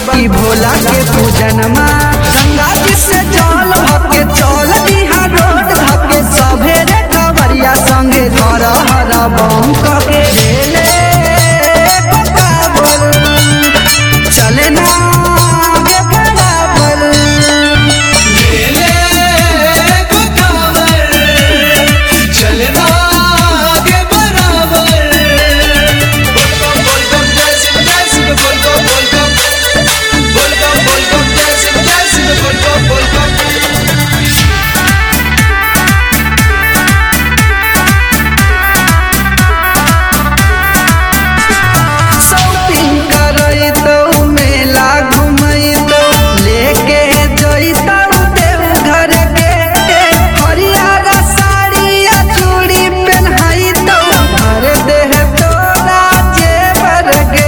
बकी भोला के पूजनमा गंगा जी से जल हके चल दिहा रोड धके सभेरे कवरिया संगे कर हर बम कके ले बकाबर चले ना आगे बराबर चलना आगे बराबर बोल बम जय शिव जय शिव बोल बम बोल बम बोल बम बोल बम जय शिव जय शिव बोल बम बोल बम शॉपिंग करई तो मेला घुमई तो लेके जइता देव घर के हरियर साड़ी आ चूड़ी पहनाई तो घर देह तोरा जेवर के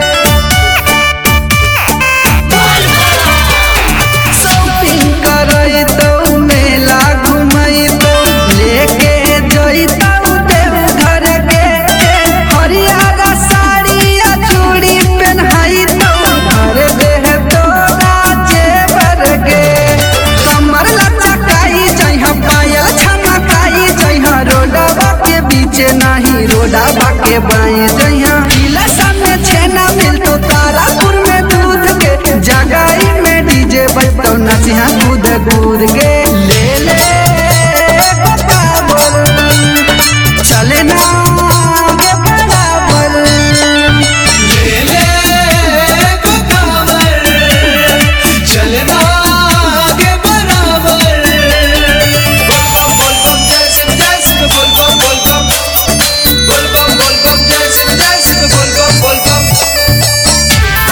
शॉपिंग करई तो मेला घुमई तो लेके जइता देव घर के हरियर साड़ी आ चूड़ी पहनाई तो घर देह तोरा जेवर के कमर लचकाई जइहा पायल छमकाई जइहा रोडवा के बीचे नाही रोडवा के बाएं जइहा लसन में छेना मिलतो तारापुर में दूध के जगाई में डीजे बजतो नचिहा कूद कूद के ले ले बराबर चले ना आगे बराबर ले ले बराबर चलना आगे बराबर बोल बम बोल बम जय शिव जय शिव बोल बम बोल बम बोल बम बोल बम जय शिव जय शिव बोल बम बोल बम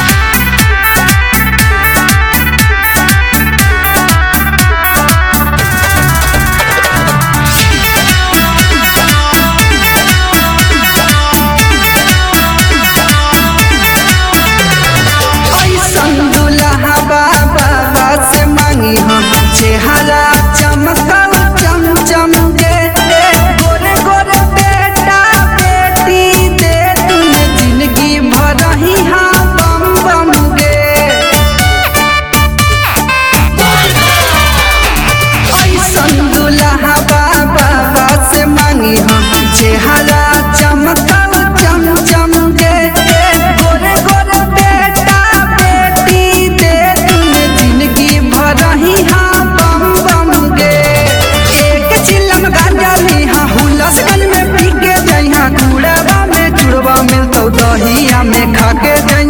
ऐसन दुल्हा बाबा से मांगी हम चेहरा चमकल चम चम के गोरे गोरे बेटा बेटी दे तूने जिंदगी भर ही हाँ बम बम गे ऐसन दुल्हा बाबा से मांगी हम चेहरा चमकल चम चम के गोरे गोरे बेटा बेटी दे तूने जिंदगी भर ही हाँ बम बम गे एक चिलम गांजा लीहा हुलसगन में पी के जइहा कूड़वा में चुड़वा मिलतौ दहिया में खा के जइहा